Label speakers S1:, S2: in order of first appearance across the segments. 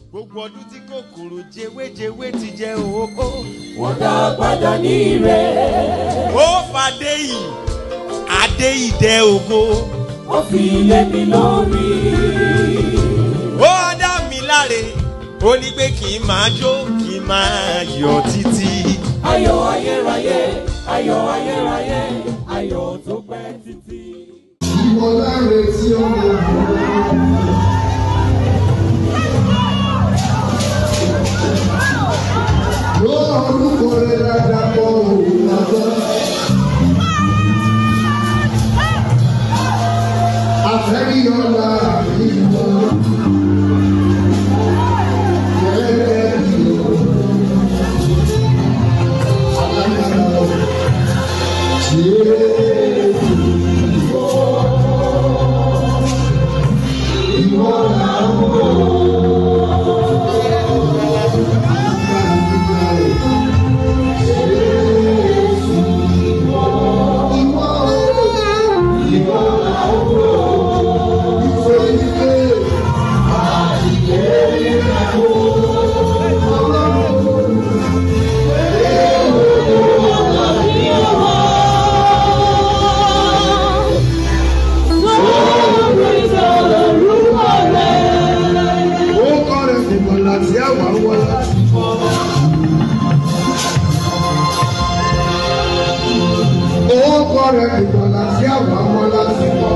S1: gbogbo ọdún tí kòkòrò jewéjewé ti jẹ òhóhó.
S2: wọ́n dá padà ní ire.
S1: ó fàdé yìí adé ìdẹ ògo.
S2: ó fi lé mi lórí.
S1: ó dá mi láre ó ní pé kí n máa jó kí n máa yọ títí.
S2: ayọ̀ ayérayé ayọ̀ ayérayé ayọ̀ tó pẹ́ títí.
S3: Ìmọ̀láre tí ó ń lò. Ló orúkọ rẹ̀ dáadáa kọ òun lọ́jọ́. Àfẹ́ríyọ́lá ìlú. Gẹ́gẹ́ bí alágbára Jésù. Ó kọ́ rẹ̀ fìmọ̀ láti àwà wá. Ó kọ́ rẹ̀ fìmọ̀ láti àwà wá láti wọ̀.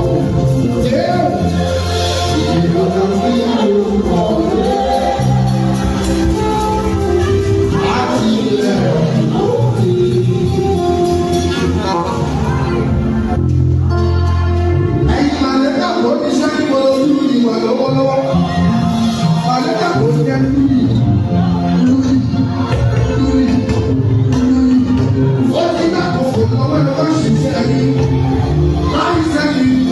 S3: Ìrọ̀lẹ́ sí orúkọ rẹ̀. Láti ilẹ̀ òkè. Ẹ̀yin màlẹ́kà kò ní sẹ́yìn mọ́ ojú ìwà lọ́wọ́lọ́wọ́. Màlẹ́kà kò jẹ́ lúyì. Lúyì. Lúyì. Lúyì. Ó ti dàpọ̀ kò lọ́wọ́ lọ́wọ́ ṣiṣẹ́ yìí. Láì sẹ́yìn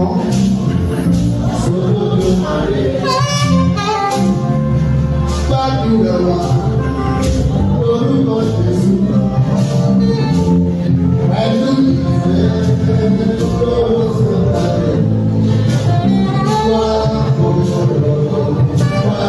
S3: Gbàdúrà wa lórúkọ Jésù. Pẹ̀lú ìfẹ́ tó sọ̀kalẹ̀. Wá òṣèlú wá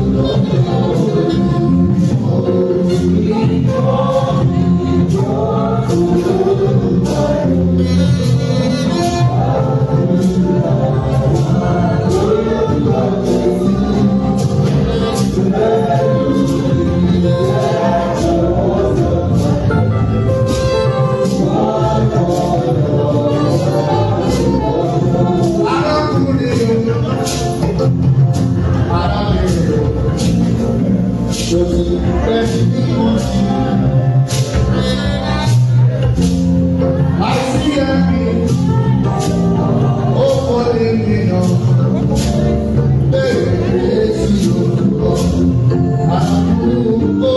S3: arákùnrin o arábìnrin o lòdì lẹ́yìn tí wọ́n ti. àìsí ẹ̀mí ó wọlé nìyàn bẹ́ẹ̀ èsì òkúrọ̀ arákùnrin o.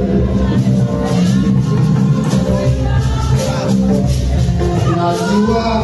S3: Àtiwá